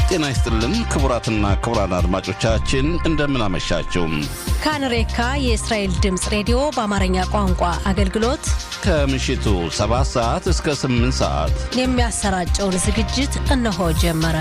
ጤና ይስጥልን ክቡራትና ክቡራን አድማጮቻችን እንደምን አመሻችሁ። ካንሬካ የእስራኤል ድምፅ ሬዲዮ በአማርኛ ቋንቋ አገልግሎት ከምሽቱ 7 ሰዓት እስከ 8 ሰዓት የሚያሰራጨውን ዝግጅት እነሆ ጀመረ።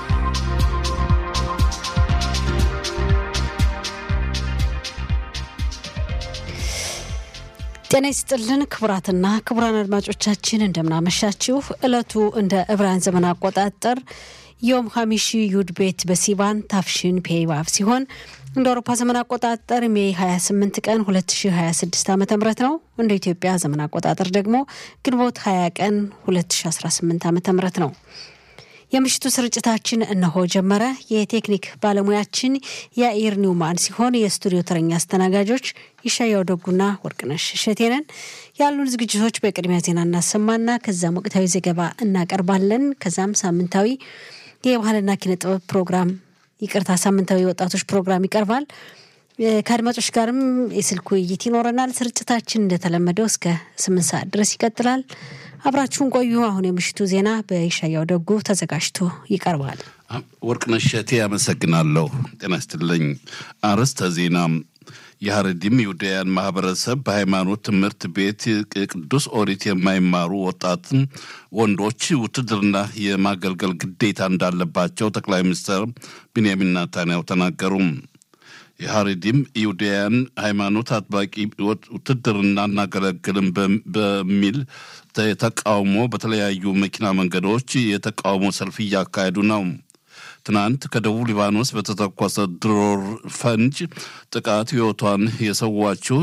ጤና ይስጥልን ክቡራትና ክቡራን አድማጮቻችን እንደምናመሻችሁ። ዕለቱ እንደ ዕብራውያን ዘመን አቆጣጠር ዮም ሀሚሺ ዩድ ቤት በሲቫን ታፍሽን ፔይባብ ሲሆን እንደ አውሮፓ ዘመን አቆጣጠር ሜይ 28 ቀን 2026 ዓ ም ነው። እንደ ኢትዮጵያ ዘመን አቆጣጠር ደግሞ ግንቦት 20 ቀን 2018 ዓ ም ነው። የምሽቱ ስርጭታችን እነሆ ጀመረ። የቴክኒክ ባለሙያችን የአኢር ኒውማን ሲሆን የስቱዲዮ ተረኛ አስተናጋጆች ይሻያው ደጉና ወርቅነሽ እሸቴነን። ያሉን ዝግጅቶች በቅድሚያ ዜና እናሰማና ከዛም ወቅታዊ ዘገባ እናቀርባለን። ከዛም ሳምንታዊ የባህልና ኪነ ጥበብ ፕሮግራም ይቅርታ፣ ሳምንታዊ የወጣቶች ፕሮግራም ይቀርባል። ከአድማጮች ጋርም የስልክ ውይይት ይኖረናል። ስርጭታችን እንደተለመደው እስከ ስምንት ሰዓት ድረስ ይቀጥላል። አብራችሁን ቆዩ። አሁን የምሽቱ ዜና በይሻያው ደጉ ተዘጋጅቶ ይቀርባል። ወርቅነሽ እሸቴ አመሰግናለሁ። ጤና ይስጥልኝ። አርዕስተ ዜና የሀረዲም ይሁዳያን ማህበረሰብ በሃይማኖት ትምህርት ቤት ቅዱስ ኦሪት የማይማሩ ወጣት ወንዶች ውትድርና የማገልገል ግዴታ እንዳለባቸው ጠቅላይ ሚኒስትር ቢንያሚን ናታንያሁ ተናገሩ። የሀረዲም ይሁዳያን ሃይማኖት አጥባቂ ውትድርና እናገለግልም በሚል ተቃውሞ በተለያዩ መኪና መንገዶች የተቃውሞ ሰልፍ እያካሄዱ ነው። ትናንት ከደቡብ ሊባኖስ በተተኮሰ ድሮር ፈንጅ ጥቃት ሕይወቷን የሰዋችው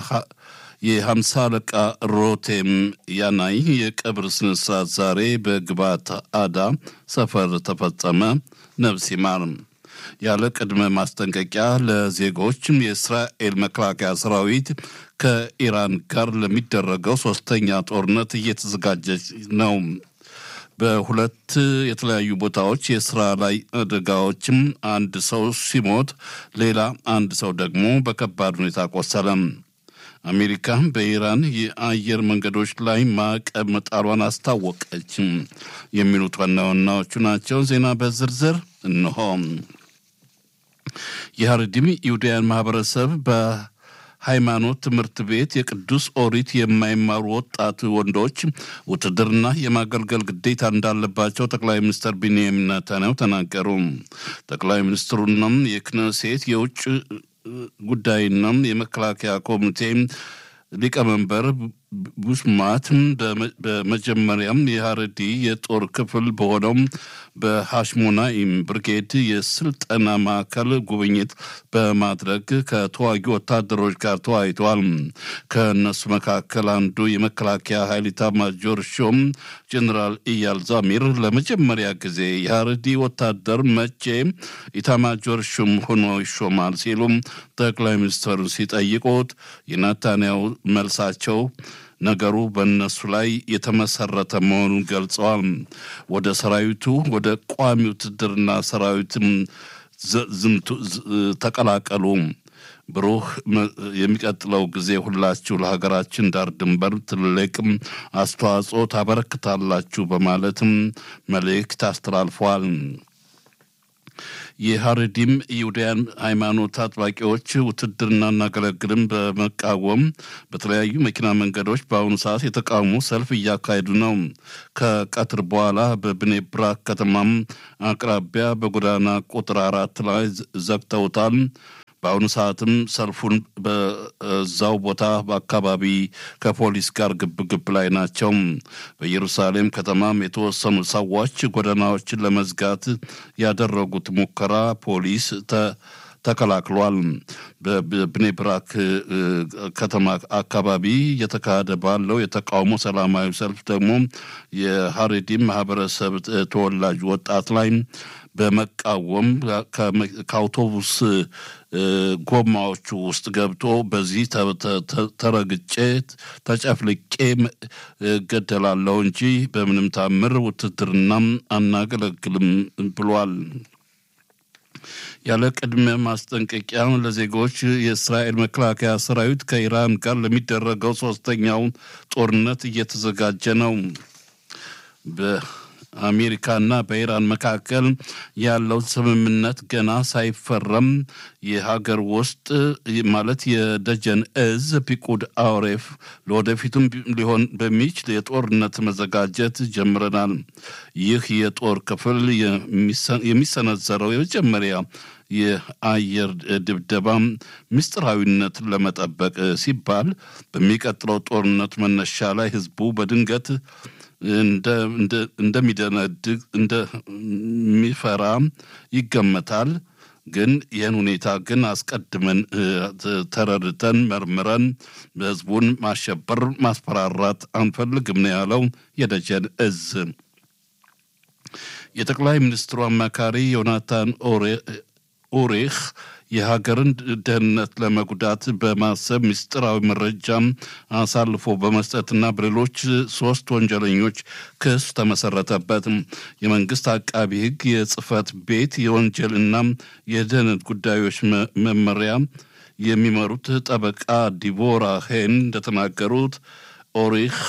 የሀምሳ አለቃ ሮቴም ያናይ የቀብር ስነስርዓት ዛሬ በግባት አዳ ሰፈር ተፈጸመ። ነፍስ ይማር። ያለ ቅድመ ማስጠንቀቂያ ለዜጎች የእስራኤል መከላከያ ሰራዊት ከኢራን ጋር ለሚደረገው ሶስተኛ ጦርነት እየተዘጋጀች ነው። በሁለት የተለያዩ ቦታዎች የስራ ላይ አደጋዎችም አንድ ሰው ሲሞት ሌላ አንድ ሰው ደግሞ በከባድ ሁኔታ ቆሰለም። አሜሪካ በኢራን የአየር መንገዶች ላይ ማዕቀብ መጣሏን አስታወቀች። የሚሉት ዋና ዋናዎቹ ናቸው። ዜና በዝርዝር እንሆ። የሀረዲም ይሁዳያን ማህበረሰብ በሃይማኖት ትምህርት ቤት የቅዱስ ኦሪት የማይማሩ ወጣት ወንዶች ውትድርና የማገልገል ግዴታ እንዳለባቸው ጠቅላይ ሚኒስትር ቢንያሚን ኔታንያሁ ተናገሩ። ጠቅላይ ሚኒስትሩናም የክነሴት የውጭ ጉዳይና የመከላከያ ኮሚቴ ሊቀመንበር ቡሽማት በመጀመሪያም የሀረዲ የጦር ክፍል በሆነው በሃሽሞናኢም ብርጌድ የስልጠና ማዕከል ጉብኝት በማድረግ ከተዋጊ ወታደሮች ጋር ተወያይተዋል። ከእነሱ መካከል አንዱ የመከላከያ ኃይል ኢታማጆር ሹም ጀኔራል ኢያል ዛሚር ለመጀመሪያ ጊዜ የሀረዲ ወታደር መቼ ኢታማጆር ሹም ሆኖ ይሾማል ሲሉም ጠቅላይ ሚኒስትሩን ሲጠይቁት የናታንያው መልሳቸው ነገሩ በእነሱ ላይ የተመሰረተ መሆኑን ገልጸዋል። ወደ ሰራዊቱ ወደ ቋሚ ውትድርና ሰራዊትም ተቀላቀሉ። ብሩህ የሚቀጥለው ጊዜ ሁላችሁ ለሀገራችን ዳር ድንበር ትልቅም አስተዋጽኦ ታበረክታላችሁ በማለትም መልእክት አስተላልፈዋል። የሀረዲም ይሁዳያን ሃይማኖት አጥባቂዎች ውትድርና እናገለግልም በመቃወም በተለያዩ መኪና መንገዶች በአሁኑ ሰዓት የተቃውሞ ሰልፍ እያካሄዱ ነው። ከቀትር በኋላ በብኔ ብራክ ከተማም አቅራቢያ በጎዳና ቁጥር አራት ላይ ዘግተውታል። በአሁኑ ሰዓትም ሰልፉን በዛው ቦታ በአካባቢ ከፖሊስ ጋር ግብ ግብ ላይ ናቸው። በኢየሩሳሌም ከተማም የተወሰኑ ሰዎች ጎዳናዎችን ለመዝጋት ያደረጉት ሙከራ ፖሊስ ተከላክሏል። በብኔ ብራክ ከተማ አካባቢ እየተካሄደ ባለው የተቃውሞ ሰላማዊ ሰልፍ ደግሞ የሀሬዲም ማህበረሰብ ተወላጅ ወጣት ላይ በመቃወም ከአውቶቡስ ጎማዎቹ ውስጥ ገብቶ በዚህ ተረግጬ ተጨፍልቄ እገደላለሁ እንጂ በምንም ታምር ውትድርናም አናገለግልም ብሏል። ያለ ቅድመ ማስጠንቀቂያ ለዜጎች የእስራኤል መከላከያ ሰራዊት ከኢራን ጋር ለሚደረገው ሶስተኛው ጦርነት እየተዘጋጀ ነው። አሜሪካና በኢራን መካከል ያለው ስምምነት ገና ሳይፈረም የሀገር ውስጥ ማለት የደጀን እዝ ፒቁድ አውሬፍ ለወደፊቱም ሊሆን በሚችል የጦርነት መዘጋጀት ጀምረናል። ይህ የጦር ክፍል የሚሰነዘረው የመጀመሪያ የአየር ድብደባ ምስጢራዊነትን ለመጠበቅ ሲባል በሚቀጥለው ጦርነት መነሻ ላይ ህዝቡ በድንገት እንደሚደነድግ እንደሚፈራ ይገመታል። ግን ይህን ሁኔታ ግን አስቀድመን ተረድተን መርምረን ህዝቡን ማሸበር፣ ማስፈራራት አንፈልግም ነው ያለው የደጀን እዝ። የጠቅላይ ሚኒስትሩ አማካሪ ዮናታን ኦሬህ የሀገርን ደህንነት ለመጉዳት በማሰብ ምስጢራዊ መረጃም አሳልፎ በመስጠትና በሌሎች ሶስት ወንጀለኞች ክስ ተመሰረተበት። የመንግስት አቃቢ ህግ የጽህፈት ቤት የወንጀልና የደህንነት ጉዳዮች መመሪያ የሚመሩት ጠበቃ ዲቦራ ሄን እንደተናገሩት ኦሪህ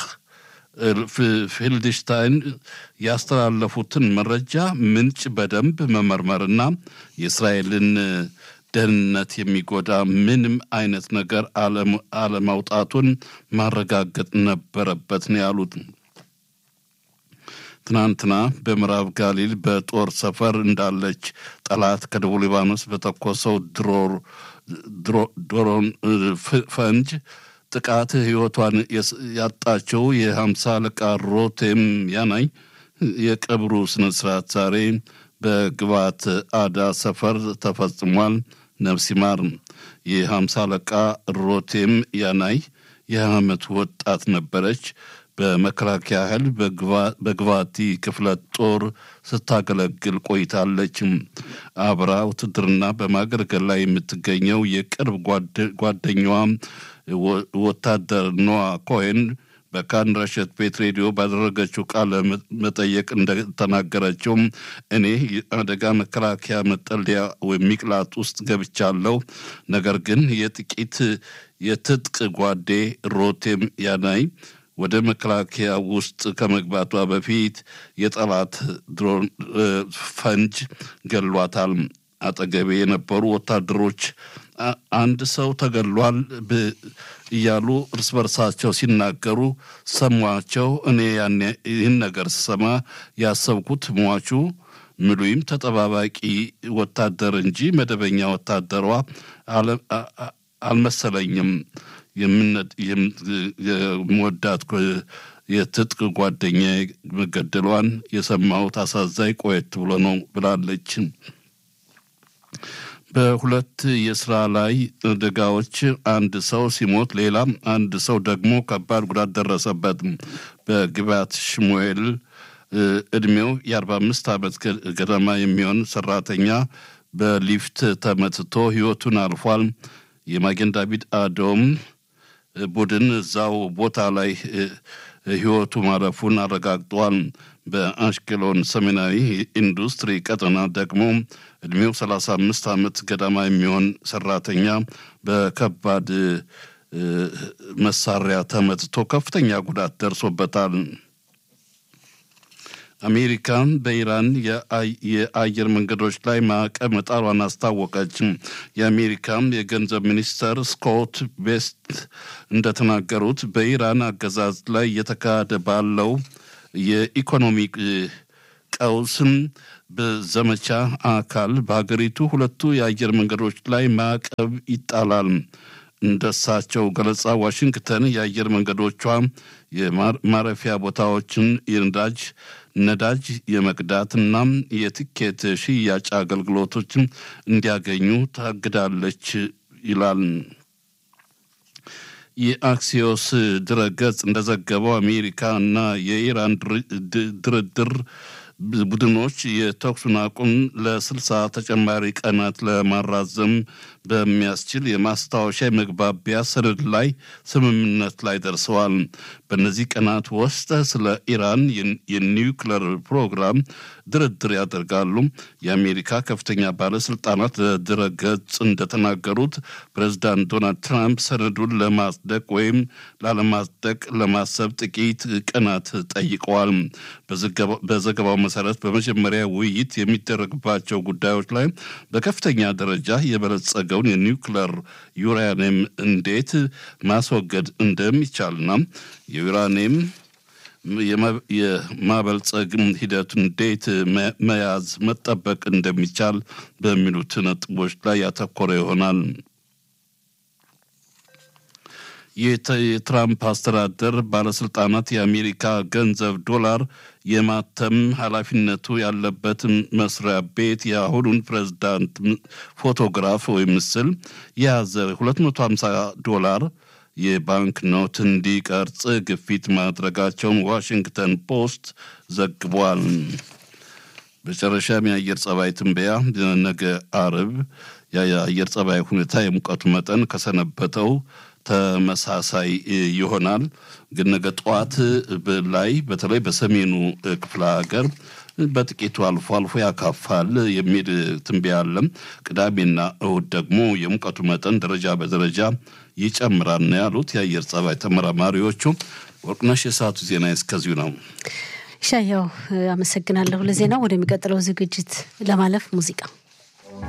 ፊልድሽታይን ያስተላለፉትን መረጃ ምንጭ በደንብ መመርመርና የእስራኤልን ደህንነት የሚጎዳ ምንም አይነት ነገር አለማውጣቱን ማረጋገጥ ነበረበት ነው ያሉት። ትናንትና በምዕራብ ጋሊል በጦር ሰፈር እንዳለች ጠላት ከደቡብ ሊባኖስ በተኮሰው ድሮን ፈንጅ ጥቃት ህይወቷን ያጣቸው የሀምሳ አለቃ ሮቴም ያናይ የቀብሩ ስነስርዓት ዛሬ በግባት አዳ ሰፈር ተፈጽሟል። ነፍስ ይማር። የሀምሳ አለቃ ሮቴም ያናይ የሃያ ዓመት ወጣት ነበረች። በመከላከያ ኃይል በግባቲ ክፍለ ጦር ስታገለግል ቆይታለች። አብራ ውትድርና በማገልገል ላይ የምትገኘው የቅርብ ጓደኛዋ ወታደር ኖዋ ኮሄን በካን ረሸት ቤት ሬዲዮ ባደረገችው ቃለ መጠየቅ እንደተናገረችው እኔ አደጋ መከላከያ መጠለያ ወይም ሚቅላት ውስጥ ገብቻለሁ። ነገር ግን የጥቂት የትጥቅ ጓዴ ሮቴም ያናይ ወደ መከላከያ ውስጥ ከመግባቷ በፊት የጠላት ድሮን ፈንጅ ገሏታል። አጠገቤ የነበሩ ወታደሮች አንድ ሰው ተገሏል እያሉ እርስ በርሳቸው ሲናገሩ ሰሟቸው። እኔ ያኔ ይህን ነገር ስሰማ ያሰብኩት ሟቹ ምሉይም ተጠባባቂ ወታደር እንጂ መደበኛ ወታደሯ አልመሰለኝም። የምወዳት የትጥቅ ጓደኛ መገደሏን የሰማሁት አሳዛኝ ቆየት ብሎ ነው ብላለች። በሁለት የስራ ላይ አደጋዎች አንድ ሰው ሲሞት ሌላ አንድ ሰው ደግሞ ከባድ ጉዳት ደረሰበት። በግባት ሽሙኤል እድሜው የአርባ አምስት ዓመት ገደማ የሚሆን ሰራተኛ በሊፍት ተመትቶ ህይወቱን አልፏል። የማጌን ዳዊት አዶም ቡድን እዛው ቦታ ላይ ህይወቱ ማለፉን አረጋግጧል። በአሽኬሎን ሰሜናዊ ኢንዱስትሪ ቀጠና ደግሞ እድሜው 35 ዓመት ገደማ የሚሆን ሰራተኛ በከባድ መሳሪያ ተመትቶ ከፍተኛ ጉዳት ደርሶበታል። አሜሪካ በኢራን የአየር መንገዶች ላይ ማዕቀብ መጣሏን አስታወቀች። የአሜሪካ የገንዘብ ሚኒስተር ስኮት ቤስት እንደተናገሩት በኢራን አገዛዝ ላይ እየተካሄደ ባለው የኢኮኖሚ ቀውስም በዘመቻ አካል በሀገሪቱ ሁለቱ የአየር መንገዶች ላይ ማዕቀብ ይጣላል። እንደሳቸው ገለጻ ዋሽንግተን የአየር መንገዶቿ የማረፊያ ቦታዎችን የነዳጅ ነዳጅ የመቅዳትና የትኬት ሽያጭ አገልግሎቶችን እንዲያገኙ ታግዳለች ይላል። የአክሲዮስ ድረገጽ እንደዘገበው አሜሪካ እና የኢራን ድርድር ቡድኖች የተኩሱን አቁም ለስልሳ ተጨማሪ ቀናት ለማራዘም በሚያስችል የማስታወሻ የመግባቢያ ሰነድ ላይ ስምምነት ላይ ደርሰዋል። በእነዚህ ቀናት ውስጥ ስለ ኢራን የኒውክለር ፕሮግራም ድርድር ያደርጋሉ። የአሜሪካ ከፍተኛ ባለስልጣናት ለድረ ገጽ እንደተናገሩት ፕሬዚዳንት ዶናልድ ትራምፕ ሰነዱን ለማጽደቅ ወይም ላለማጽደቅ ለማሰብ ጥቂት ቀናት ጠይቀዋል። በዘገባው መሰረት በመጀመሪያ ውይይት የሚደረግባቸው ጉዳዮች ላይ በከፍተኛ ደረጃ የበለጸገውን የኒውክለር ዩራኒየም እንዴት ማስወገድ እንደሚቻልና የዩራኒየም የማበልጸግ ሂደት እንዴት መያዝ መጠበቅ እንደሚቻል በሚሉት ነጥቦች ላይ ያተኮረ ይሆናል። የትራምፕ አስተዳደር ባለስልጣናት የአሜሪካ ገንዘብ ዶላር የማተም ኃላፊነቱ ያለበት መስሪያ ቤት የአሁኑን ፕሬዝዳንት ፎቶግራፍ ወይም ምስል የያዘ 250 ዶላር የባንክ ኖት እንዲቀርጽ ግፊት ማድረጋቸውን ዋሽንግተን ፖስት ዘግቧል። በመጨረሻም የአየር ጸባይ ትንበያ ነገ አርብ የአየር ጸባይ ሁኔታ የሙቀቱ መጠን ከሰነበተው ተመሳሳይ ይሆናል። ግን ነገ ጠዋት ላይ በተለይ በሰሜኑ ክፍለ ሀገር በጥቂቱ አልፎ አልፎ ያካፋል የሚል ትንበያ አለም። ቅዳሜና እሁድ ደግሞ የሙቀቱ መጠን ደረጃ በደረጃ ይጨምራል ነው ያሉት የአየር ጸባይ ተመራማሪዎቹ። ወርቅነሽ፣ የሰዓቱ ዜና እስከዚሁ ነው። ሻያው አመሰግናለሁ ለዜናው። ወደሚቀጥለው ዝግጅት ለማለፍ ሙዚቃ